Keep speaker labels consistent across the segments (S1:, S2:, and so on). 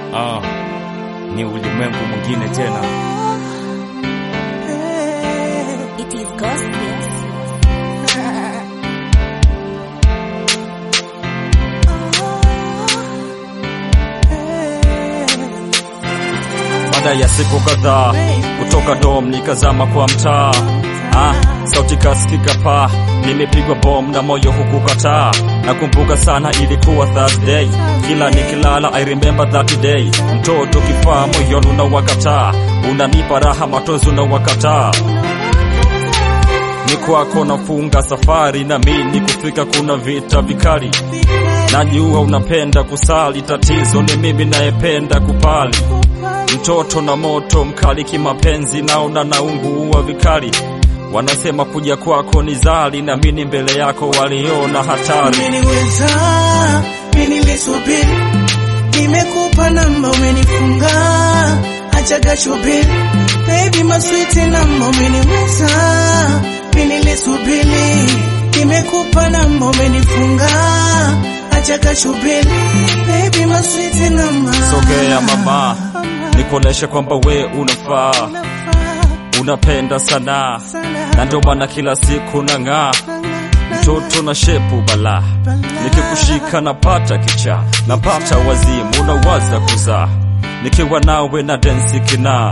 S1: Ah, ni ulimwengu mwingine tena.
S2: It is gospel.
S1: Baada ya siku kadhaa kutoka dom nikazama kwa mtaa ah, sauti kasikika paa, nimepigwa bom na moyo hukukataa. Nakumbuka sana ilikuwa Thursday, kila nikilala I remember that day. Mtoto kifaa moyoni unawakataa, unanipa raha matozi unawakataa ni kwako nafunga safari na mimi kufika, kuna vita vikali. Najua unapenda kusali, tatizo ni mimi nayependa kupali. Mtoto na moto mkali kimapenzi, naona naungua vikali. Wanasema kuja kwako ni zali, na mimi mbele yako waliona hatari.
S3: Umeniweza, mimi nilisubiri, nimekupa namba, umenifunga, achaga shubiri, baby maswiti namba, umeniweza, mimi nilisubiri, nimekupa namba, umenifunga, achaga shubiri, baby maswiti namba.
S1: Sogea mama, nikuoneshe kwamba we unafaa, unapenda sana, na ndio maana kila siku nang'aa mtoto na shepu bala, nikikushika napata kicha, napata wazimu, unawaza kuzaa, nikiwa nawe na densi kinaa,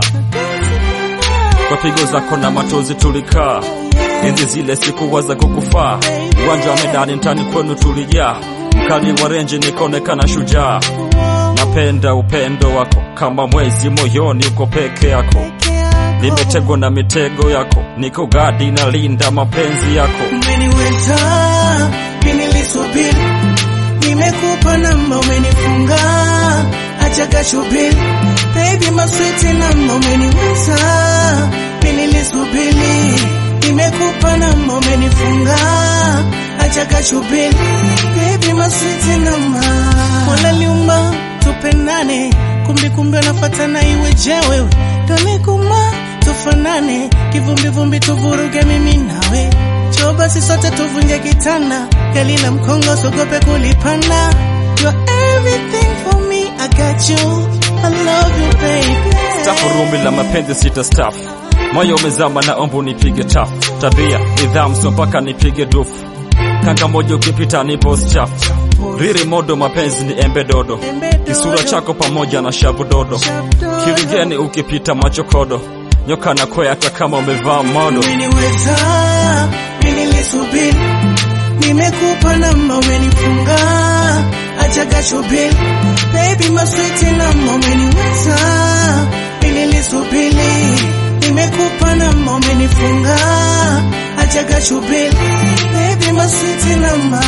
S1: kwa pigo zako na matozi tulikaa, enzi zile sikuwaza kukufaa, uwanja wa medani mtani kwenu tulijaa, mkali wa renji nikaonekana shujaa, napenda upendo wako kama mwezi moyoni, uko peke yako nimetegwa na mitego yako, niko gadi na linda mapenzi yako.
S3: Umeniweza, mimi nilisubiri, nimekupa namba, umenifunga, achaga shubiri, baby maswiti namba, umeniweza, mimi nilisubiri, nimekupa namba, umenifunga, achaga shubiri, baby maswiti namba, wala liumba tupendane, kumbi kumbi wanafatana iwe je wewe, tonikuma tufanane, kivumbi vumbi tuvuruge mimi nawe Njoo basi sote tuvunje kitanda, gari la mkongo sogope kulipanda. You're everything for me, I got you, I love you baby.
S1: Stafu rumbi la mapenzi sita stafu, moyo umezama na ombu nipige tafu, tabia nidhamu sio mpaka nipige dufu, kanga moja ukipita ni boss chafu, riri modo mapenzi ni embe dodo, kisura chako pamoja na shavu dodo, kiligeni ukipita macho kodo, nyoka na kwea hata kama umevaa modo.
S3: Umeniweza, mimi nilisubiri, nimekupa namba, umenifunga, achaga shubiri, baby maswiti namba, umeniweza, mimi nilisubiri, nimekupa namba, umenifunga, achaga shubiri, baby maswiti namba.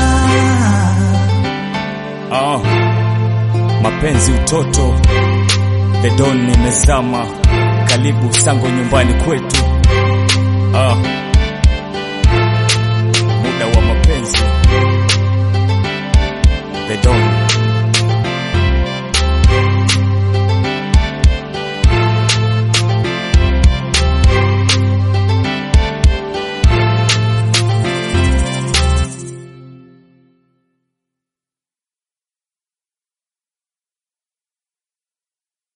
S1: Ah, mapenzi utoto, the don nimezama, karibu sango nyumbani kwetu.